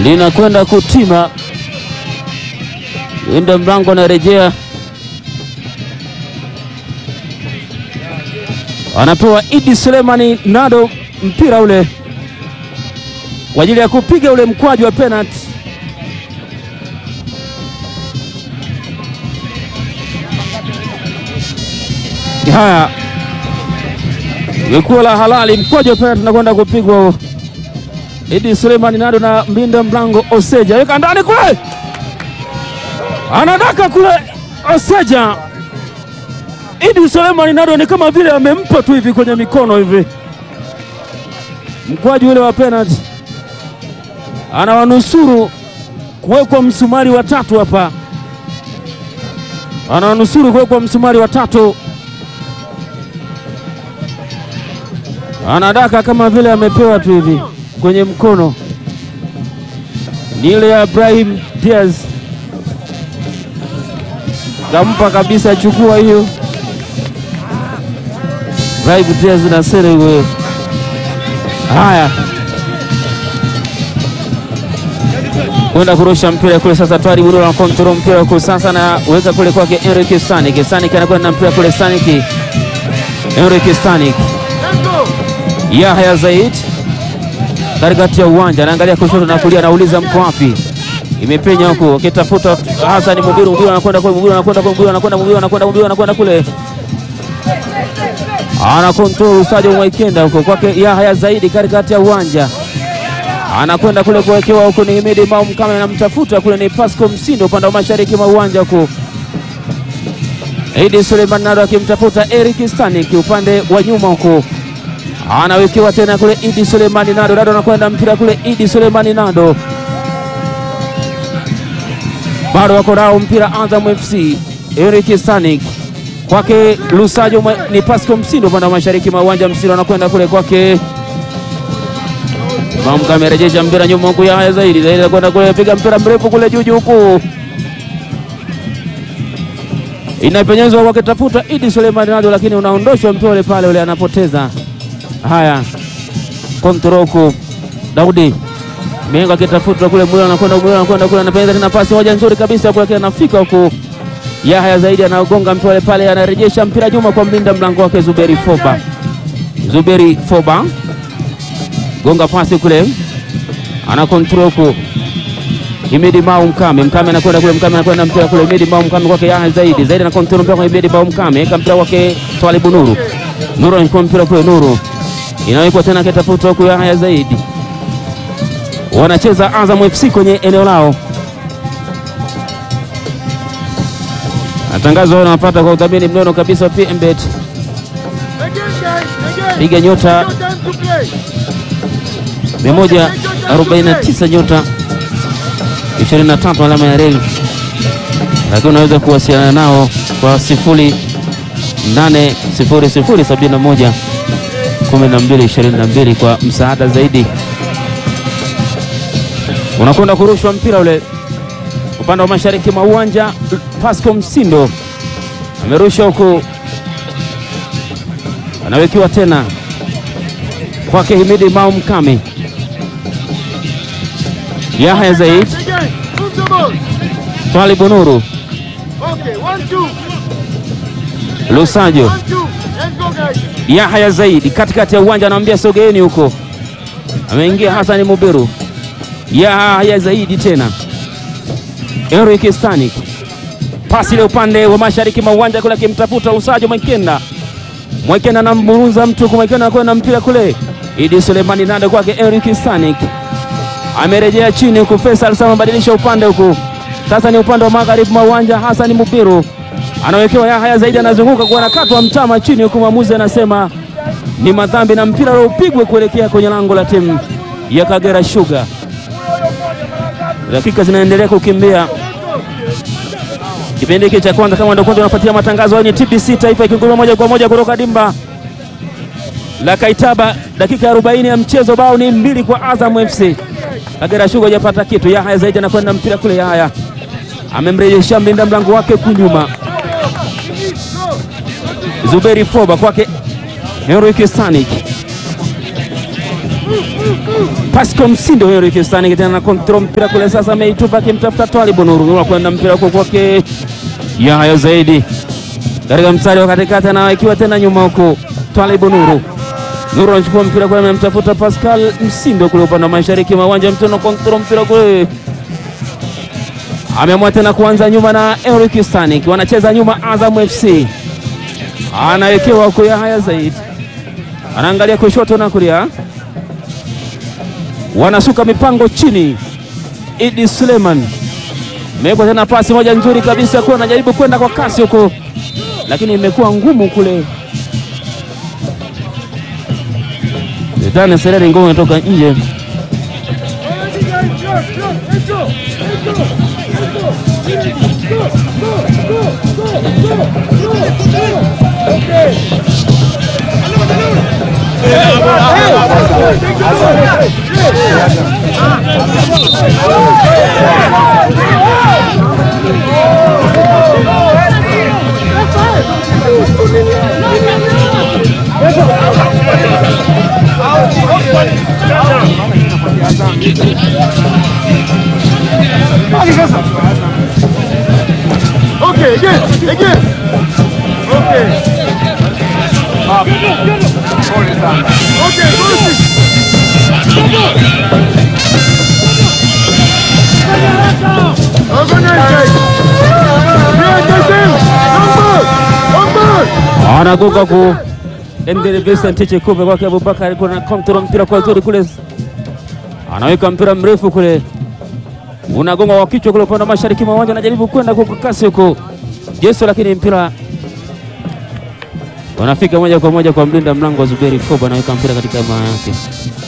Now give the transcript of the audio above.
linakwenda kutima, linda mlango anarejea, anapewa Idi Sulemani Nado mpira ule kwa ajili ya kupiga ule mkwaju wa penalty. Haya, ilikuwa la halali, mkwaju wa penalty unakwenda kupigwa huo. Idi Sulemani Nado na mbinda mlango Oseja weka ndani kule, anadaka kule Oseja. Idi Sulemani Nado ni kama vile amempa tu hivi kwenye mikono hivi, mkwaju ule wa penalty anawanusuru kuwekwa msumari wa tatu hapa, anawanusuru kuwekwa msumari wa tatu. Anadaka kama vile amepewa tu hivi kwenye mkono, ni ile ya Ibrahim Diaz kampa kabisa, chukua hiyo. Ibrahim Diaz na sere huyo. Haya, kwenda kurusha mpira kule sasa. Twari Burura na kontrol mpira huko sasa, na weka kule kwake Enrique Stanik. Stanik anakwenda na mpira kule, Stanik Enrique Stanik Yahya Zaid katikati ya uwanja anaangalia kushoto na kulia, anauliza mko wapi? Imepenya huko akitafuta Hassan Mubiru. Mubiru anakwenda kule, Mubiru anakwenda kule, Mubiru anakwenda, Mubiru anakwenda, Mubiru anakwenda kule, ana control Sadio Mwaikenda huko kwake Yahya Zaidi katikati ya uwanja anakwenda kule kuwekewa huko, ni Himidi Maum kama anamtafuta kule, ni Pasco Msindo upande wa mashariki mwa uwanja huko, Idi Suleiman Nado akimtafuta Eric Stanik upande wa nyuma huko anawekewa tena kule Idi Sulemani Nado, Nado anakwenda mpira kule, Idi Sulemani Nado bado wako nao mpira, Azam FC Eric Stanik kwake Lusajo, ni Pasco Msindo upande wa mashariki mwa uwanja. Msindo anakwenda kule kwake Mamka, amerejesha mpira nyuma huku, Yahya Zaidi Zaidi anakwenda kule, piga mpira mrefu kule juu juu huku, inapenyezwa wakitafuta Idi Sulemani Nado, lakini unaondoshwa mpira ule pale, ule anapoteza Haya, kontroku Daudi Mengo akitafuta kule, Mwilo anakwenda Mwilo anakwenda kule, anapenza tena pasi moja nzuri kabisa kule, anafika huku. Yahya Zaidi anagonga mpira pale, anarejesha mpira nyuma kwa mlinda mlango wake Zuberi Foba. Zuberi Foba gonga pasi kule, ana kontroku Himidi Mau Mkame, Mkame anakwenda kule, Mkame anakwenda mpira kule, Himidi Mau Mkame kwake Yahya Zaidi, Zaidi ana kontrol mpira kwa Himidi Mau Mkame, eka mpira kwake Twalibu Nuru, Nuru anachukua mpira kule, Nuru inawekwa tena kitafuta huku Yahya Zaidi, wanacheza Azam FC kwenye eneo lao. Matangazo wanapata kwa udhamini mnono kabisa wa PMBet. Piga nyota 149 nyota 23 alama ya reli, lakini unaweza kuwasiliana nao kwa sifuri 80071 1222 kwa msaada zaidi. Unakwenda kurushwa mpira ule upande wa mashariki mwa uwanja. Pasco Msindo amerusha huku, anawekiwa tena kwake Himidi Mao Mkame. Yahya Zaid, Twalibu Nuru, Lusajo Yahya Zaidi katikati ya uwanja anamwambia sogeeni huko, ameingia Hasani Mubiru. Yahya Zaidi tena Eric Stanik, pasi ile upande wa mashariki mwa uwanja kule, akimtafuta Lusajo Mwekenda. Mwekenda anamburuza mtu Mwekenda anakwenda mpira kule, Idi Sulemani Nado kwake Eric Stanik, amerejea chini huku. Faisal Sama badilisha upande huku, sasa ni upande wa magharibi mwa uwanja. Hasani Mubiru anawekewa Yahya Zaidi, anazunguka kwa nakatwa mtama chini huku, mwamuzi anasema ni madhambi na mpira ule upigwe kuelekea kwenye lango la timu ya Kagera Sugar. Dakika zinaendelea kukimbia kipindi hiki cha kwanza. Kama ndio kwanza unafuatia matangazo ni TBC Taifa ikinguruma moja kwa moja kutoka dimba la Kaitaba. Dakika 40 ya mchezo, bao ni mbili kwa Azam FC. Kagera Sugar hajapata kitu. Yahya Zaidi anakwenda mpira kule, Yahya amemrejesha mlinda mlango wake kunyuma Zuberi Foba kwake Henrik Stanik Pasco Msindo huyo Rikistani tena na kontrol mpira kule sasa, ameitupa akimtafuta Twalibu Nuru Nuru kwenda mpira kwa kwake Yahya Zaidi katika mstari wa katikati, na ikiwa tena nyuma huko Twalibu Nuru Nuru anachukua mpira kule, amemtafuta Pascal Msindo kule upande wa mashariki mwa uwanja mtono, kontrol mpira kule ameamua tena kuanza nyuma na Eric Stanik, wanacheza nyuma Azam FC, anawekewa huko Yahya Zaid, anaangalia kushoto na kulia, wanasuka mipango chini. Idi Suleiman imewekwa tena pasi moja nzuri kabisa, kuwa anajaribu kwenda kwa kasi huko, lakini imekuwa ngumu kule. Zidane Sereri ngome inatoka nje. Okay, again, again. Okay. Okay, Lucy. Organize. anagonga ku Endele Vincent Chikupe kwake Abubakar, kuna kontrol mpira kwa zuri kule, anaweka mpira mrefu kule, unagonga wa kichwa kule upande wa mashariki mwa uwanja, anajaribu kwenda kwa kasi huko Jesu, lakini mpira wanafika moja kwa moja kwa mlinda mlango wa Zuberi Foba, anaweka mpira katika maa yake.